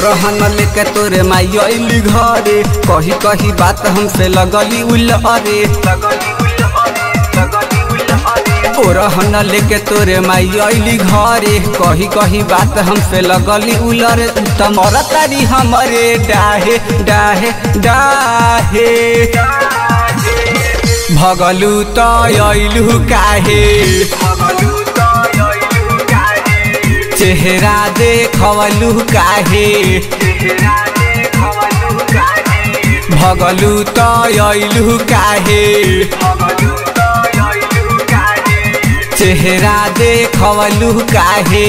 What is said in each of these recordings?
रहन लेके तोरे माई अइली घरे कही कही बात हमसे लगली उलहरे ओ रहन लेके तोरे माई अइली घरे कही कही बात हमसे लगली उलरे तमर तारी हमरे डाहे डाहे डाहे भगलू त अइलू काहे चेहरा देखवलू काहे भगलू त अइलू काहे चेहरा देखवलू काहे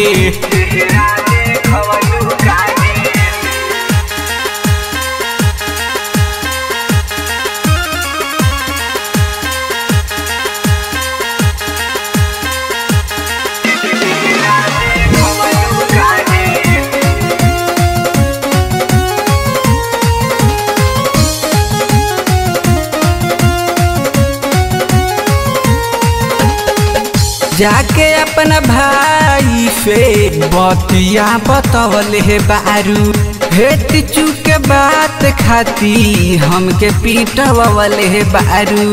जाके अपना भाई से बतिया बतवल हे बारू हेट चुक बात खाती हमके पीटवल हे बारू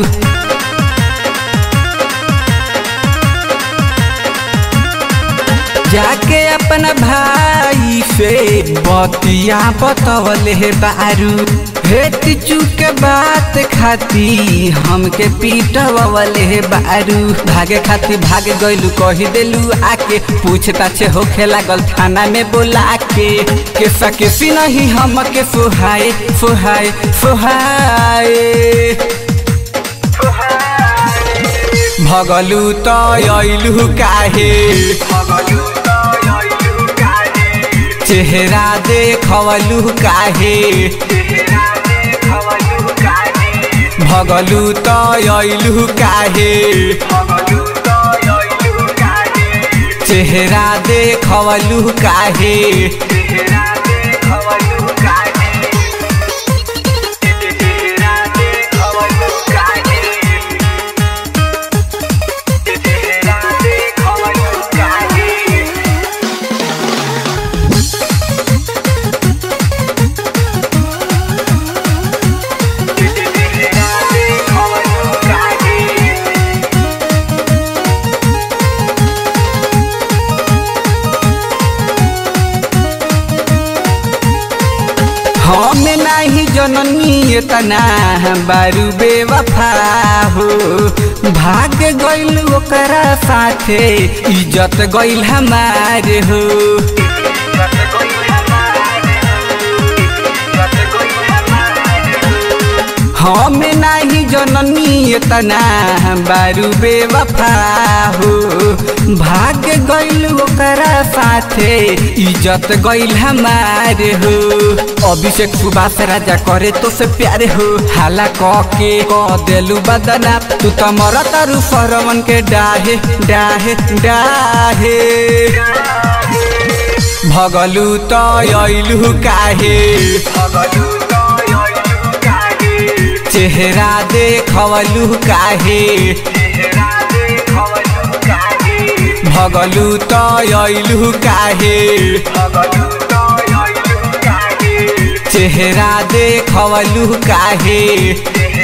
जाके अपना भाई से बतिया बतवल हे बारू हेट चुक बात खाती हमके पीटवल हे बारू भागे खाती भाग गइलू कही देलू आके पूछता छे होखे लागल थाना में बोला के के सके नहीं हमके सुहाए सुहाए सुहाए भगलू त अइलू काहे चेहरा देखवलू काहे भगलू त अइलू काहे चेहरा देखवलू काहे हम नाही जननी तना बारू बेवफा हो भाग गइल ओकरा साथे इज्जत गइल हमारे हो हम नाही जननी तना बारू बेवफा हो भाग गइल ओकरा साथे इज्जत गइल हमारे हो अभिषेक सुभाष राजा करे तो से प्यारे हो हाला क के क देलू बदना तू त मर तारू सरवन के डाहे डाहे डाहे भगलू त अइलू काहे चेहरा देखवलू काहे भगलू त अइलू काहे चेहरा देखवलू काहे